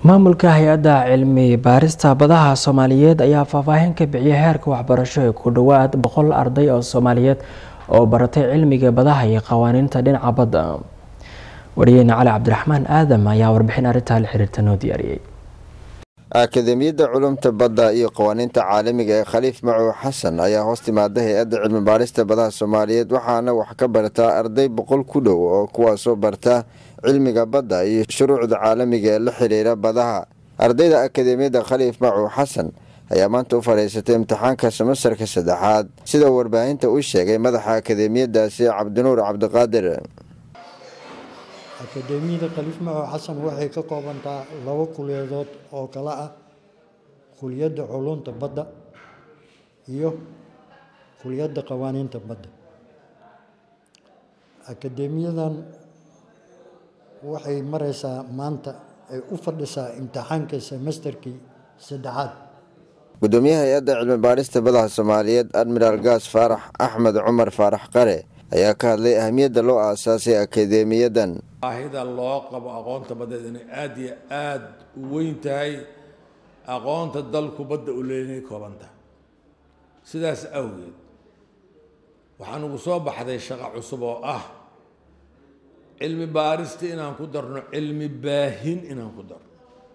maamulka hay-adda cilmi baarista badaha soomaaliyeed ayaa faahfaahin ka bixiyay heerka waxbarasho ee ku dhowaad boqol arday oo soomaaliyeed oo baratay cilmiga badaha iyo qawaaniinta dhinaca badda wariyeyne cali cabdiraxmaan aadam ayaa warbixin arrintaa la xiriirta noo diyaariyey akademiyadda culumta badda iyo qawaaniinta caalamiga ee khaliif macow xasan ayaa hoos timaada hay-adda cilmi baarista badaha soomaaliyeed waxaana wax ka bartaa arday boqol ku dhow oo kuwaasoo barta cilmiga badda iyo shuruucda caalamiga ee la xiriira badaha ardayda akademiyadda khaliif macow xasan ayaa maanta u fadhiisatay imtixaanka semastarka saddexaad sida warbaahinta u sheegay madaxa akademiyadaasi cabdinuur cabdiqaadir akademiyada khaliif macow xasan waxay ka koobantaa laba kuliyadood oo kala ah kuliyadda culunta badda iyo kuliyadda qawaaniinta badda akademiyadan waxay mareysaa maanta ay u fadhisaa imtixaanka semesterkii saddexaad gudoomiyaha hay-adda cilmi baarista badaha soomaaliyeed admiraal gaas faarax axmed cumar faarax qare ayaa ka hadlay ahamiyadda loo aasaasay akademiyadan baahida loo qabo aqoonta baddeed inay aada iyo aada u weyn tahay aqoonta dalku badda u leeynay koobanta sidaas awgeed waxaa nugu soo baxday shaqo cusub oo ah cilmi baarista inaan ku darno cilmi baahin inaan ku darno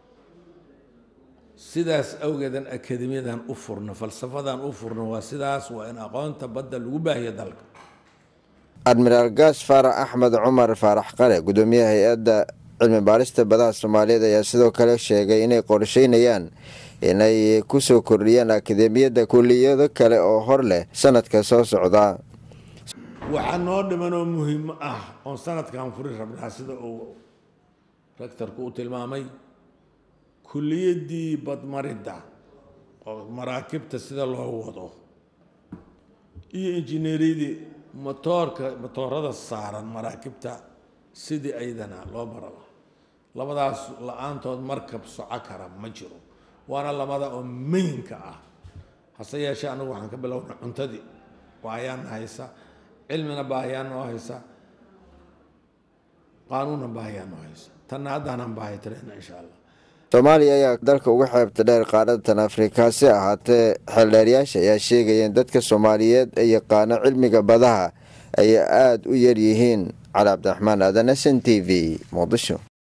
sidaas awgeedan akademiyadan u furno falsafadan u furno waa sidaas waa in aqoonta badda lagu baahiyo dalka admiraal gaas faarax axmed cumar faarax qare gudoomiyaha hay-adda cilmi baarista badaha soomaaliyeed ayaa sidoo kale sheegay inay qorsheynayaan inay kusoo kordhiyaan akademiyadda kuliyado kale oo hor leh sanadka soo socda waxaa noo dhimanoo muhiim ah oon sanadkan furi rabnaa sida uu rectorku u tilmaamay kuliyaddii badmaridda oo maraakibta sida loo wado iyo injineeriyadii motoorka motoorada saaran maraakibta sidii aydana loo baraba labadaas la-aantood markab soco kara ma jiro waana labada oo maynka ah hase yeeshee anagu waxaan ka bilowna cuntadii baahiyaan haysa cilmina baahiyaan noo haysa qaanuunna baahiyaan noo haysa tanna haddaanan baahi tirayna insha allah soomaaliya ayaa dalka uga xeebta dheer qaaratan afrika si ahaatee xeeldheeryaasha ayaa sheegayeen dadka soomaaliyeed ee yaqaano cilmiga badaha ay aada u yaryihiin cali cabdiraxmaan aadan s n t v muqdisho